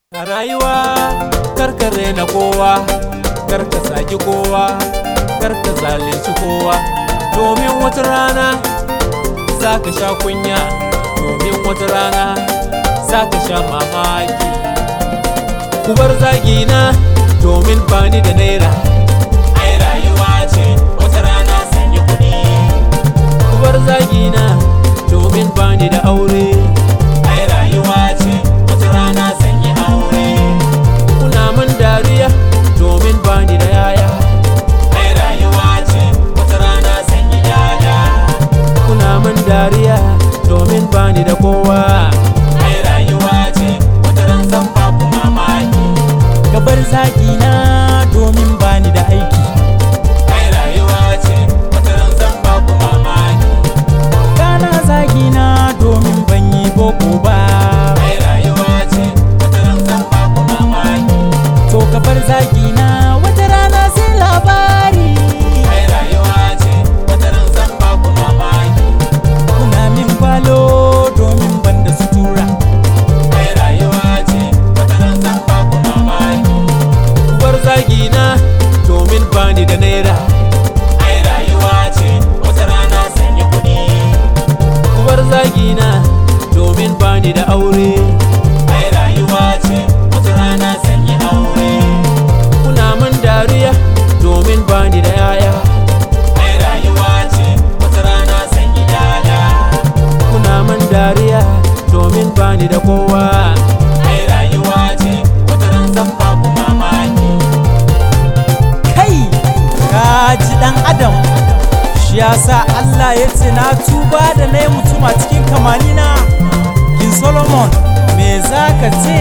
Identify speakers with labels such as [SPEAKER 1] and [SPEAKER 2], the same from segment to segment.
[SPEAKER 1] A rayuwa karkare na kowa, karka saki kowa, karka zalunci kowa, domin wata rana za ka sha kunya, domin wata rana za ka sha mamaki. Ku bar zagina domin bani da naira. Ai rayuwa ce wata rana sanya kuɗi. Ku bar zagina domin bani da aure. Ai rayuwa ce wata rana sanya aure. Kuna min dariya domin bani da yaya. Ai rayuwa ce wata rana sanya yaya. Kuna min dariya domin bani da kowa. Ai rayuwa ce wata ran zan ba ku mamaki.
[SPEAKER 2] ka bar zagina domin bani da aiki
[SPEAKER 1] Ai rayuwa ce wata ran zan ba ku mamaki.
[SPEAKER 2] kana zagina domin ban yi boko ba
[SPEAKER 1] Ai rayuwa ce wata ran zan ba ku mamaki.
[SPEAKER 2] to ka bar zagina wata rana sai labari
[SPEAKER 1] Ai rayuwa ce wata ran zan ba ku mamaki.
[SPEAKER 2] kuna min falo domin ban da sutura
[SPEAKER 1] Ai rayuwa ce wata ran zan ba ku mamaki. Uwar zagina domin bani da naira. Ai rayuwa ce wata rana sanya kuɗi. Uwar zagina domin bani da aure. Ai rayuwa ce wata rana sanya aure. Kuna min dariya domin bani da yaya. Ai rayuwa ce wata rana sanya yaya. Kuna min dariya domin bani da kowa. Ai rayuwa ce wata ran zan ba ku mamaki.
[SPEAKER 2] kai ka ji dan adam shi yasa Allah ya ce na tuba da na yi mutum a cikin kamanina kin solomon me za ka ce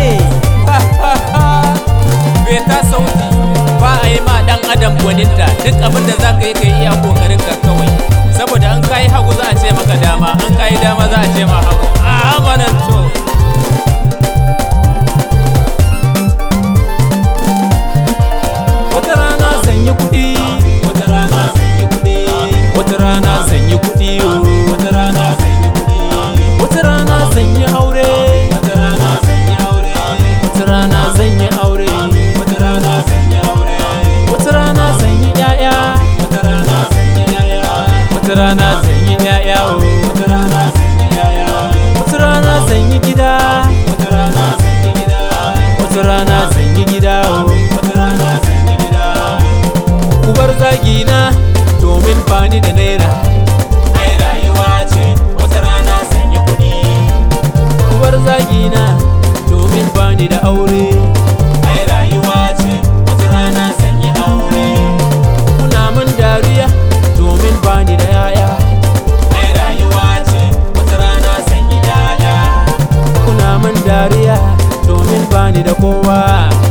[SPEAKER 1] Beta sauti ba a yi ma dan adam gwaninta duk abin da za ka yi ka yi iya kokarin ka kawai saboda an kayi hagu za a ce maka dama an kayi dama za a ce ma hagu a amanan to wata rana zan yi kuɗi wata rana zan yi kuɗi wata rana zan yi kuɗi wata rana zan yi kuɗi wata rana zan yi aure wata rana zan yi aure wata rana zan yi aure wata rana zan yi aure wata rana zan yi ƴaƴa wata rana zan yi ƴaƴa wata rana zan yi ƴaƴa wata rana zan yi ƴaƴa wata rana zan yi gida wata rana zan yi gida wata rana zan yi gida wata rana zan yi gida ku bar zagina domin bani da naira ai rayuwa ce wata rana zan yi kuɗi ku bar zagina domin bani da aure ai rayuwa ce wata rana zan yi aure kuna min dariya domin bani da yaya ai rayuwa ce wata rana zan yi yaya kuna min dariya domin bani da kowa